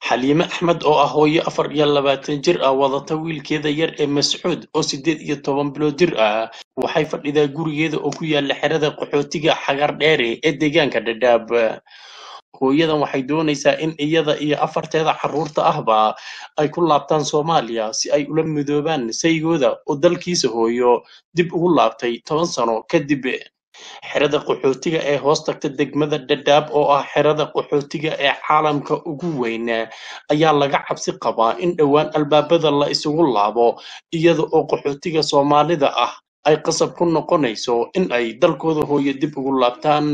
xaliime axmed oo ah hooyo afar iyo labaatan jir ah wadata wiilkeeda yar ee mascuud oo siddeed iyo toban bilood jir ah waxay fadhidaa gurigeeda oo ku yaala xerada qaxootiga xagar dheere ee deegaanka dhadhaab hooyadan waxay doonaysaa in iyada iyo afarteeda carruurta ahba ay ku laabtaan soomaaliya si ay ula midoobaan saygooda oo dalkiisa hooyo dib ugu laabtay toban sano kadib xerada qaxootiga ee hoos tagta degmada dhadhaab oo ah xerada qaxootiga ee caalamka ugu weyn ayaa laga cabsi qabaa in dhowaan albaabada la isugu laabo iyada oo qaxootiga soomaalida ah ay qasab ku noqonayso in ay dalkooda hooyo dib ugu laabtaan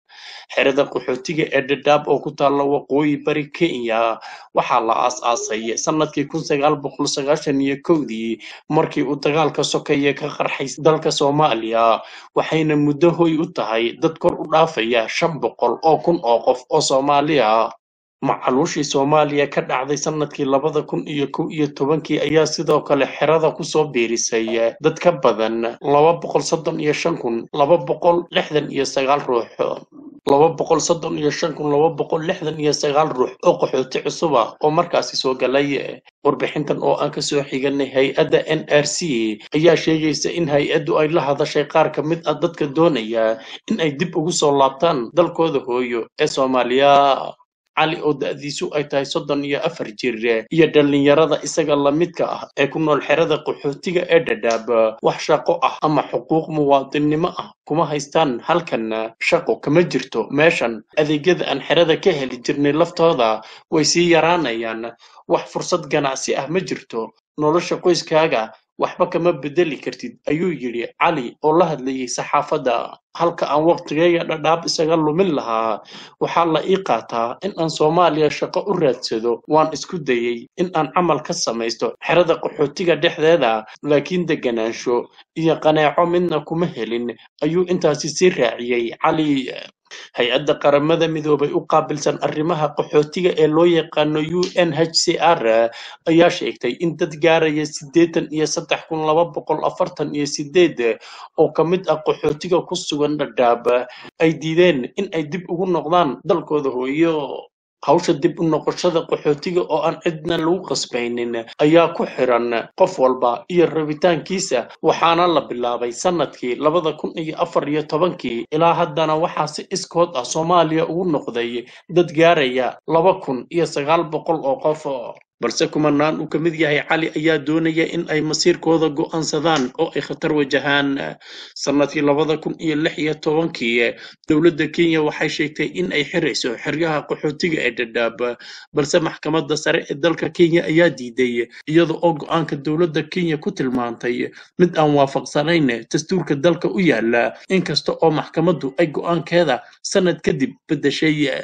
xerada qaxootiga ee dhadhaab oo ku taalla waqooyi bari kenya waxaa la aas-aasay sanadkii kun sagaal boqol sagaashan iyo kowdii markii uu dagaalka sokeeye ka qarxay dalka soomaaliya waxayna muddo hoy u tahay dad kor u dhaafaya shan boqol oo kun oo qof oo soomaaliya macaluushii soomaaliya ka dhacday sanadkii labada kun iyo kow iyo tobankii ayaa sidoo kale xerada kusoo biirisay dad ka badan laba boqol soddon iyo shan kun laba boqol lixdan iyo sagaal ruux laba boqol soddon iyo shan kun laba boqol lixdan iyo sagaal ruux oo qaxooti cusub ah oo markaasi soo galay warbixintan oo aan kasoo xiganay hay-adda n r c ayaa sheegaysa in hay-addu ay la hadashay qaar ka mid ah dadka doonaya in ay dib ugu soo laabtaan dalkooda hooyo ee soomaaliya cali oo da-diisu ay tahay soddon iyo afar jir iyo dhallinyarada isaga lamidka ah ee ku nool xerada qaxootiga ee dhadhaab wax shaqo ah ama xuquuq muwaadinnimo ah kuma haystaan halkan shaqo kama jirto meeshan adeegyada aan xerada ka heli jirnay laftooda way sii yaraanayaan wax fursad ganacsi ah ma jirto nolosha qoyskaaga waxba kama bedeli kartid ayuu yidhi cali oo la hadlayay saxaafadda halka aan waqtigeyga dhadhaab isaga lumin lahaa waxaa la ii qaataa in aan soomaaliya shaqo u raadsado waan isku dayey in aan camal ka samaysto xerada qaxootiga dhexdeeda laakiin deganaansho iyo qaneeco midna kuma helin ayuu intaasi sii raaciyey cali hay-adda qaramada midoobay u qaabilsan arrimaha qaxootiga ee loo yaqaano u n h c r ayaa sheegtay in dad gaaraya siddeetan iyo saddex kun laba boqol afartan iyo sideed oo ka mid ah qaxootiga ku sugan dhadhaab ay diideen in ay dib ugu noqdaan dalkooda hooyo hawsha dib u noqoshada qaxootiga oo aan cidna lagu qasbaynin ayaa ku xiran qof walba iyo rabitaankiisa waxaana la bilaabay sanadkii labada kun iyo afar iyo tobankii ilaa haddana waxaa si iskood ah soomaaliya ugu noqday dad gaaraya laba kun iyo sagaal boqol oo qof balse kumanaan uu ka mid yahay cali ayaa doonaya in ay masiirkooda go'aansadaan oo ay khatar wajahaan sanadkii labada kun iyo lix iyo tobankii dowladda kenya waxay sheegtay in ay xirayso xeryaha qaxootiga ee dhadhaab balse maxkamadda sare ee dalka kenya ayaa diiday iyada oo go'aanka dowladda kenya ku tilmaantay mid aan waafaqsanayn dastuurka dalka u yaala inkasta oo maxkamaddu ay go'aankeeda sanad kadib beddeshay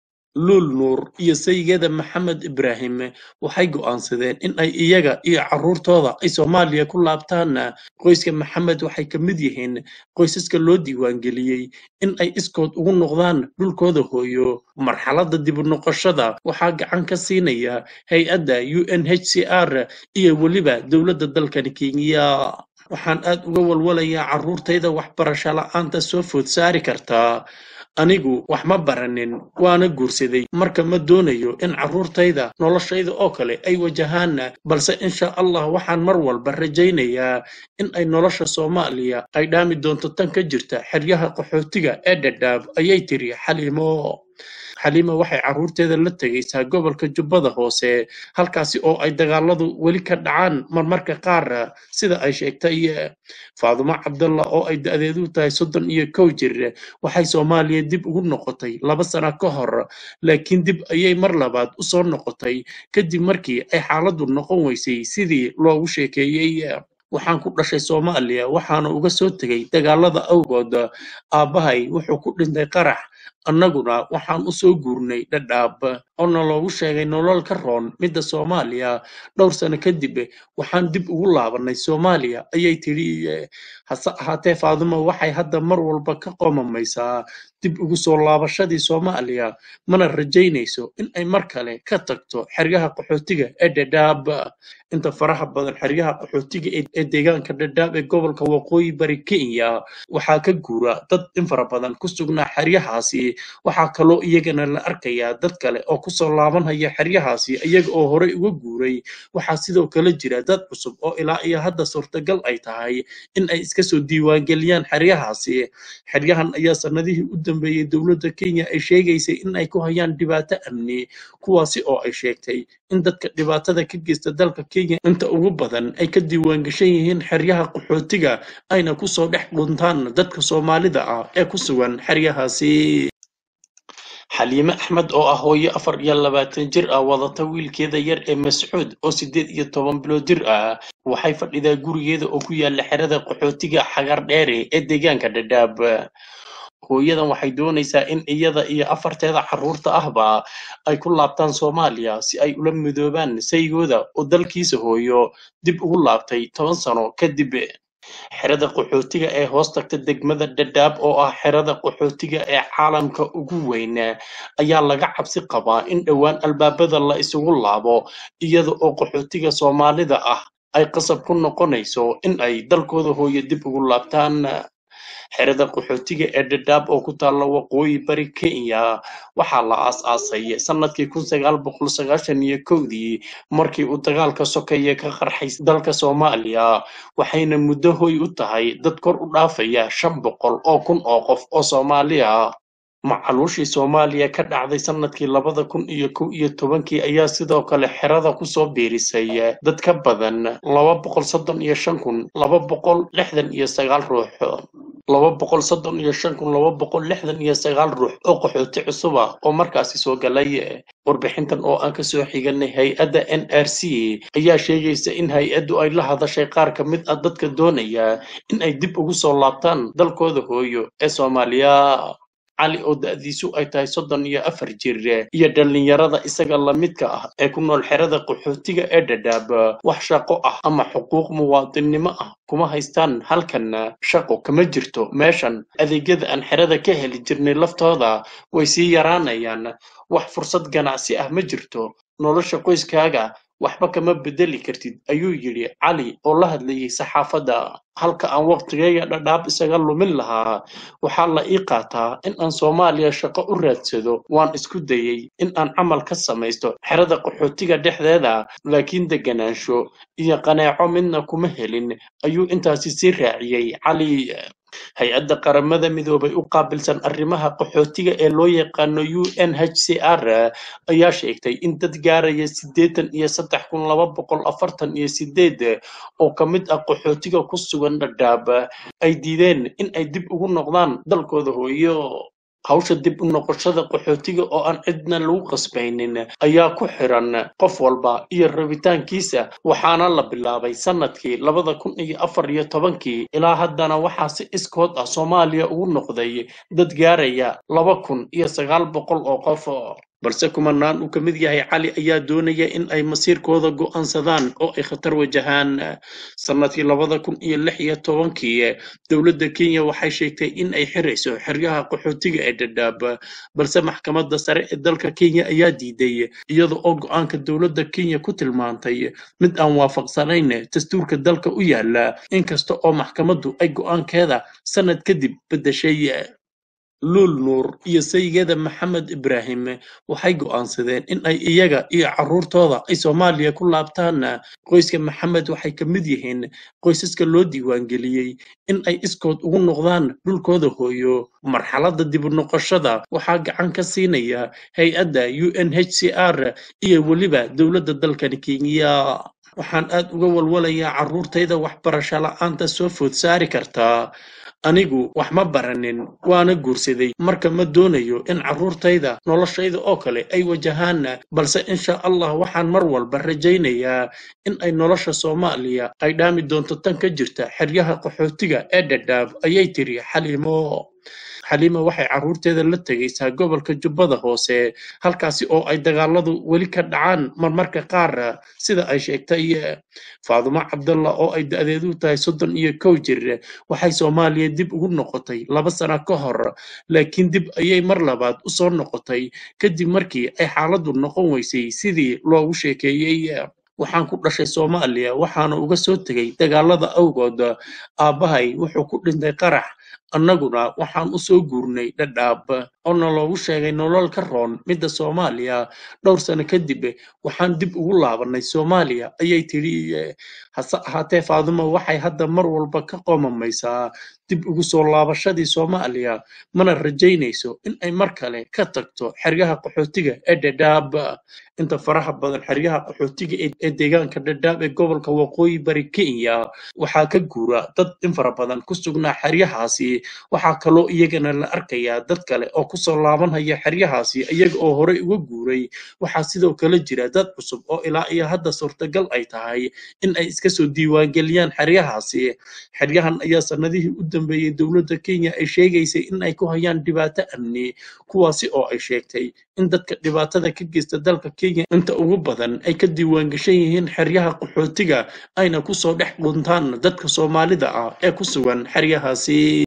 luul nuur iyo saygeeda maxamed ibraahim waxay go'aansadeen in ay iyaga iyo carruurtooda ay soomaaliya ku laabtaan qoyska maxamed waxay ka mid yihiin qoysaska loo diiwaangeliyey in ay iskood ugu noqdaan dhulkooda hooyo marxaladda dib u noqoshada waxaa gacan ka siinaya hay-adda u n h c r iyo weliba dowladda dalkani kenya waxaan aad uga walwalayaa carruurtayda waxbarasho la'aanta soo food saari kartaa anigu wax ma baranin waana guursaday marka ma doonayo in carruurtayda noloshayda oo kale ay wajahaan balse insha allah waxaan mar walba rajaynayaa in ay nolosha soomaaliya ay dhaami doonto tan ka jirta xeryaha qaxootiga ee dhadhaab ayay tiri xaliimo xaliima waxay carruurteeda la tegaysaa gobolka jubbada hoose halkaasi oo ay dagaaladu weli ka dhacaan marmarka qaar sida ay sheegtay faadumo cabdalla oo ay da-deedu tahay soddon iyo kow jir waxay soomaaliya dib ugu noqotay laba sano ka hor laakiin dib ayay mar labaad u soo noqotay kadib markii ay xaaladdu noqon weysay sidii loogu sheekeeyey waxaan ku dhashay soomaaliya waxaana uga soo tegay dagaalada awgood aabbahay wuxuu ku dhintay qarax annaguna waxaan u soo guurnay dhadhaab oona loogu sheegay nolol ka roon midda soomaaliya dhowr sano kadib waxaan dib ugu laabannay soomaaliya ayay tidhi hase ahaatee faadumo waxay hadda mar walba ka qoomamaysaa dib ugu soo laabashadii soomaaliya mana rajaynayso in ay mar kale ka tagto xeryaha qaxootiga ee dhadhaab inta faraha badan xeryaha qaxootiga ee deegaanka dhadhaab ee gobolka waqooyi bari kenya waxaa ka guura dad in fara badan ku sugnaa xeryahaasi xeryahaasi waxaa kaloo iyagana la arkayaa dad kale oo kusoo laabanaya xeryahaasi iyaga oo horey uga guuray waxaa sidoo kale jira dad cusub oo ilaa iyo hadda suurtagal ay tahay in ay iska soo diiwaangeliyaan xeryahaasi xeryahan ayaa sanadihii u dambeeyey dowladda kenya ay sheegaysay in ay ku hayaan dhibaato amni kuwaasi oo ay sheegtay in dadka dhibaatada ka geysta dalka kenya inta ugu badan ay ka diiwaangashan yihiin xeryaha qaxootiga ayna kusoo dhex dhuntaan dadka soomaalida ah ee ku sugan xeryahaasi xaliime axmed oo ah hooyo afar iyo labaatan jir ah wadata wiilkeeda yar ee mascuud oo siddeed iyo toban bilood jir ah waxay fadhidaa gurigeeda oo ku yaala xerada qaxootiga xagar dheere ee deegaanka dhadhaab hooyadan waxay doonaysaa in iyada iyo afarteeda carruurta ahba ay ku laabtaan soomaaliya si ay ula midoobaan saygooda oo dalkiisa hooyo dib ugu laabtay toban sano kadib xerada qaxootiga ee hoos tagta degmada dhadhaab oo ah xerada qaxootiga ee caalamka ugu weyn ayaa laga cabsi qabaa in dhowaan albaabada la isugu laabo iyada oo qaxootiga soomaalida ah ay qasab ku noqonayso in ay dalkooda hooyo dib ugu laabtaan xerada qaxootiga ee dhadhaab oo ku taalla waqooyi bari kenya waxaa la aas-aasay sanadkii kun sagaal boqol sagaashan iyo kowdii markii uu dagaalka sokeeye ka qarxay dalka soomaaliya waxayna muddo hoy u tahay dad kor u dhaafaya shan boqol oo kun oo qof oo soomaaliya macaluushii soomaaliya ka dhacday sanadkii labada kun iyo kow iyo tobankii ayaa sidoo kale xerada kusoo biirisay dad ka badan laba boqol soddon iyo shan kun laba boqol lixdan iyo sagaal ruux laba boqol soddon iyo shan kun laba boqol lixdan iyo sagaal ruux oo qaxooti cusub ah oo markaasi soo galay warbixintan oo aan kasoo xiganay hay-adda n r c ayaa sheegaysa in hay-addu ay la hadashay qaar ka mid ah dadka doonaya in ay dib ugu soo laabtaan dalkooda hooyo ee soomaaliya cali oo da-diisu ay tahay soddon iyo afar jir iyo dhallinyarada isaga lamidka ah ee ku nool xerada qaxootiga ee dhadhaab wax shaqo ah ama xuquuq muwaadinnimo ah kuma haystaan halkan shaqo kama jirto meeshan adeegyada aan xerada ka heli jirnay laftooda way sii yaraanayaan wax fursad ganacsi ah ma jirto nolosha qoyskaaga waxba kama bedeli kartid ayuu yidhi cali oo la hadlayay saxaafadda halka aan waqtigayga dhadhaab isaga lumin lahaa waxaa la ii qaataa in aan soomaaliya shaqo u raadsado waan isku dayey in aan camal ka samaysto xerada qaxootiga dhexdeeda laakiin deganaansho iyo qaneeco midna kuma helin ayuu intaasi sii raaciyey cali hay-adda qaramada midoobay u qaabilsan arrimaha qaxootiga ee loo yaqaano u n h c r ayaa sheegtay in dad gaaraya siddeetan iyo saddex kun laba boqol afartan iyo sideed oo ka mid ah qaxootiga ku sugan dhadhaab ay diideen in ay dib ugu noqdaan dalkooda hooyo hawsha dib u noqoshada qaxootiga oo aan cidna lagu qasbaynin ayaa ku xiran qof walba iyo rabitaankiisa waxaana la bilaabay sanadkii labada kun iyo afar iyo tobankii ilaa haddana waxaa si iskood ah soomaaliya ugu noqday dad gaaraya laba kun iyo sagaal boqol oo qof balse kumanaan uu ka mid yahay cali ayaa doonaya in ay masiirkooda go'aansadaan oo ay khatar wajahaan sanadkii labada kun iyo lix iyo tobankii dowladda kenya waxay sheegtay in ay xirayso xeryaha qaxootiga ee dhadhaab balse maxkamadda sare ee dalka kenya ayaa diiday iyada oo go'aanka dowladda kenya ku tilmaantay mid aan waafaqsanayn dastuurka dalka u yaala inkasta oo maxkamaddu ay go'aankeeda sanad kadib beddeshay luul nuur iyo saygeeda maxamed ibraahim waxay go'aansadeen in ay iyaga iyo carruurtooda ay soomaaliya ku laabtaan qoyska maxamed waxay ka mid yihiin qoysaska loo diiwaangeliyey in ay iskood ugu noqdaan dhulkooda hooyo marxaladda dib u noqoshada waxaa gacan ka siinaya hay-adda u n h c r iyo weliba dowladda dalkani kenya waxaan aad uga walwalayaa carruurtayda waxbarasho la'aanta soo food saari kartaa anigu wax ma baranin waana guursaday marka ma doonayo in carruurtayda noloshayda oo kale ay wajahaan balse insha allah waxaan mar walba rajaynayaa in ay nolosha soomaaliya ay dhaami doonto tan ka jirta xeryaha qaxootiga ee dhadhaab ayay tiri xaliimo xaliima waxay carruurteeda la tegaysaa gobolka jubbada hoose halkaasi oo ay dagaaladu weli ka dhacaan marmarka qaar sida ay sheegtay faadumo cabdalla oo ay da-deedu tahay soddon iyo kow jir waxay soomaaliya dib ugu noqotay laba sano ka hor laakiin dib ayay mar labaad u soo noqotay kadib markii ay xaaladdu noqon weysay sidii loogu sheekeeyey waxaan ku dhashay soomaaliya waxaana uga soo tegay dagaalada awgood aabbahay wuxuu ku dhintay qarax annaguna waxaan u soo guurnay dhadhaab oo naloogu sheegay nolol ka roon midda soomaaliya dhowr sano kadib waxaan dib ugu laabannay soomaaliya ayay tidhi eh, hase ahaatee faadumo waxay hadda mar walba ka qoomamaysaa dib ugu soo laabashadii soomaaliya mana rajaynayso in ay mar kale ka tagto xeryaha qaxootiga ee dhadhaab inta faraha badan xeryaha qaxootiga ee ee deegaanka dhadhaab ee gobolka waqooyi bari kenya waxaa ka guura dad in fara badan ku sugnaa xeryahaasi waxaa kaloo iyagana la arkayaa dad kale oo kusoo laabanaya xeryahaasi iyaga oo horey uga guuray waxaa sidoo kale jira dad cusub oo ilaa iyo hadda suurtagal ay tahay in ay iska soo diiwaangeliyaan xeryahaasi xeryahan ayaa sanadihii u dambeeyey dowladda kenya ay sheegaysay in ay ku hayaan dhibaato amni kuwaasi oo ay sheegtay in dadka dhibaatada ka geysta dalka kenya inta ugu badan ay ka diiwaangashan yihiin xeryaha qaxootiga ayna kusoo dhex dhuntaan dadka soomaalida ah ee ku sugan xeryahaasi